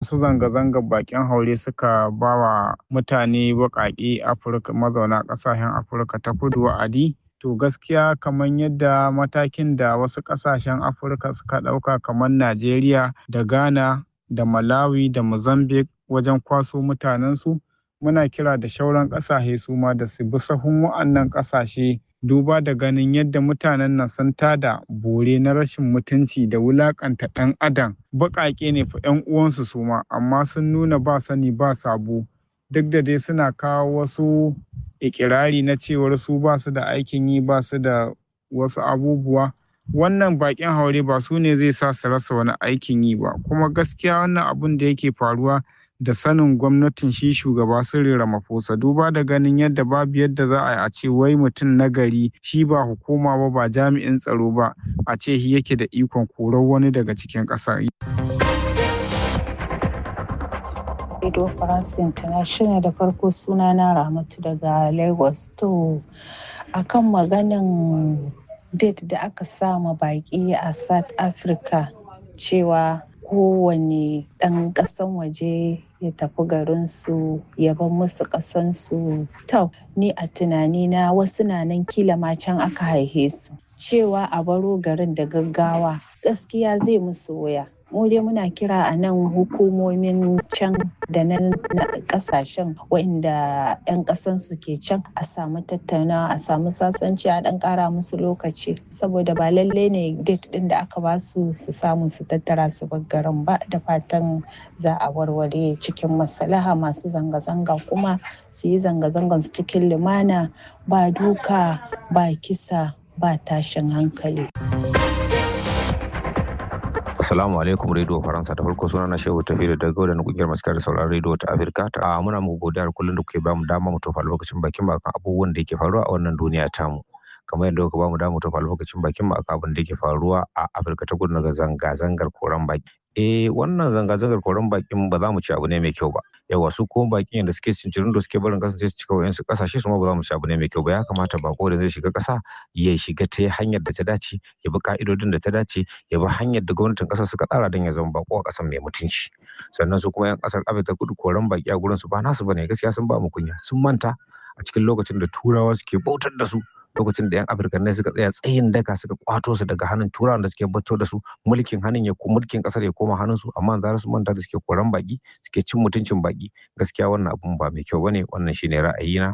su zanga-zangar bakin haure suka ba wa mutane baƙaƙe afirka mazauna ƙasashen afirka ta kudu wa'adi to gaskiya kamar yadda matakin da wasu ƙasashen afirka suka ɗauka kamar najeriya da ghana da malawi da mozambique wajen kwaso mutanensu muna kira da shauran ƙasashe su ma da su bi sahun wa'annan ƙasashe duba da ganin yadda mutanen nan sun tada bore na rashin mutunci da wulakanta ɗan adam baƙaƙe ne fa 'yan uwansu su ma amma sun nuna ba sani ba sabo duk da dai suna kawo wasu ikirari na cewar su ba su da aikin yi ba su da wasu abubuwa wannan baƙin haure ba su ne zai sa su rasa wani aikin yi ba kuma gaskiya wannan abun da yake faruwa da sanin gwamnatin shi shugaba Cyril Ramaphosa duba da ganin yadda babu yadda za a yi a ce wai mutum na gari shi ba hukuma ba ba jami'in tsaro ba a ce shi yake da ikon korar wani daga cikin ƙasa. Radio France International da farko sunana Ramatu daga Lagos to akan maganin date da aka sama baki a South Africa cewa kowane ɗan ƙasan waje ya tafi garinsu ya bar musu ƙasansu. To, ni a tunanina wasu na nan kila ma can aka haihe su. Cewa a baro garin da gaggawa gaskiya zai musu wuya. mu dai muna kira a nan hukumomin can da nan na kasashen waɗanda 'yan ƙasansu ke can a samu tattaunawa a samu sasanci a ɗan ƙara musu lokaci saboda ba lalle ne date ɗin da aka ba su su samu su tattara su garin ba da fatan za a warware cikin masalaha masu zanga-zanga kuma su yi zanga-zangan su cikin lumana ba duka ba kisa ba tashin hankali. Assalamu alaikum Radio Faransa ta farko suna na Shehu Tafi da daga da kungiyar masu kare sauraron radio ta Afirka ta a muna muku godiya da kullum da kuke bamu dama mu tofa lokacin bakin ba kan abubuwan da yake faruwa a wannan duniya tamu. kamar yadda kuka bamu dama mu tofa lokacin bakin ba kan abin da yake faruwa a Afirka ta kudu daga zanga-zangar koran baki. Eh wannan zanga-zangar koran bakin ba za mu ci abu ne mai kyau ba. Yawa su kuma bakin yadda suke cincirin da suke barin kasance su cika wayansu kasashe su ma ba za mu ci abu ne mai kyau ba ya kamata bako da zai shiga kasa ya shiga ta hanyar da ta dace ya bi ka'idodin da ta dace ya bi hanyar da gwamnatin kasar suka tsara don ya zama bako a kasar mai mutunci sannan su kuma yan kasar afirka kudu koran baki a gurin su ba nasu bane gaskiya sun ba mu kunya sun manta a cikin lokacin da turawa suke bautar da su lokacin da yan afirka ne suka tsaya tsayin daka suka kwato su daga hannun turawan da suke bato da su mulkin hannun ya mulkin kasar ya koma hannun su amma za su manta da suke koran baki suke cin mutuncin baki gaskiya wannan abun ba mai kyau bane wannan shine ra'ayina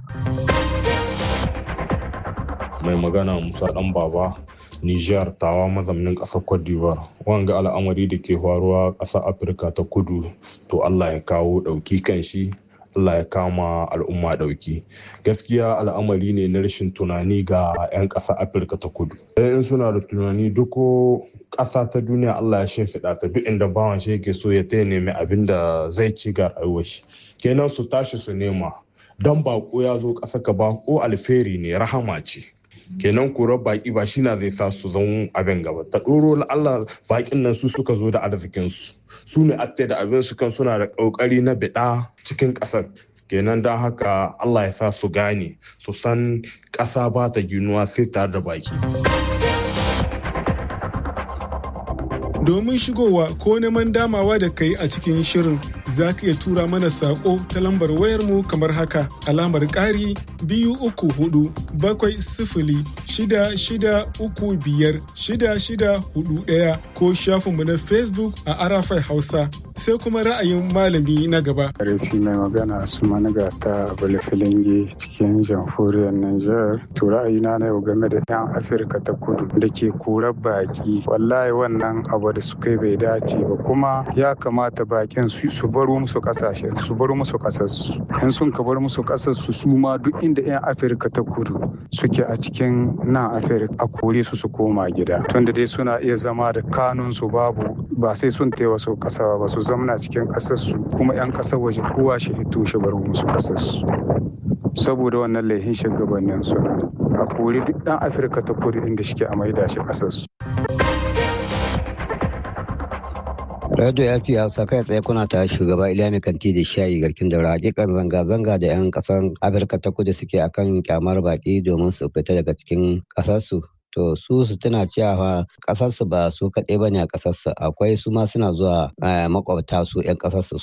mai magana musa dan baba Nijar tawa mazamnin ƙasar Cote d'Ivoire wanga al'amari da ke faruwa ƙasar Afirka ta kudu to Allah ya kawo ɗauki kan shi Allah ya kama al'umma ɗauki gaskiya al'amari ne na rashin tunani ga 'yan ƙasa Afirka ta kudu in suna da tunani duk ƙasa ta duniya Allah ya shimfiɗa ta duk inda bawan shi yake so ya ta nemi abin da zai ci ga rayuwar shi kenan su tashi su nema dan bako ya zo ƙasa ka bako alferi ne rahama ce kenan korar baki ba shi na zai sa su zan abin gaba ta ɗoro Allah bakin nan su suka zo da arzikin su su ne atte da abin su kan suna da ƙoƙari na biɗa cikin ƙasar kenan don haka Allah ya sa su gane su san ƙasa ba ta ginuwa sai tare da baki. Domin shigowa ko neman damawa da kai a cikin shirin za ka iya tura mana saƙo ta lambar wayarmu kamar haka alamar ƙari biyu uku hudu bakwai sifili shida shida uku biyar shida shida hudu ɗaya ko shafinmu na Facebook a Arafai Hausa sai kuma ra'ayin malami na gaba. Rufi mai magana su maniga ta Balafilingi cikin jamhuriyar Nijar. To ra'ayina na yau game da 'yan Afirka ta kudu da ke korar baki. Wallahi wannan abu da suka yi bai dace ba kuma ya kamata bakin su baro musu kasashe su baro musu kasarsu. In sun ka bar musu kasarsu su ma duk inda 'yan Afirka ta kudu suke a cikin nan Afirka a kore su su koma gida. Tunda dai suna iya zama da kanun su babu ba sai sun taiwa su kasa ba su zamna cikin ƙasarsu kuma 'yan ƙasar waje kowa shi hito shi bar musu ƙasarsu saboda wannan laihin shugabannin suna a kori duk ɗan afirka ta kudu inda shike a maida shi ƙasarsu. Radio LP Hausa kai tsaye kuna ta shugaba Iliya Kanti da shayi garkin daura hakikan zanga-zanga da 'yan kasar Afirka ta kudu suke akan kyamar baki domin su fita daga cikin kasarsu to su su tuna cewa kasarsu ba su kaɗai ba ne a kasarsu akwai su ma suna zuwa makwabta su 'yan kasarsu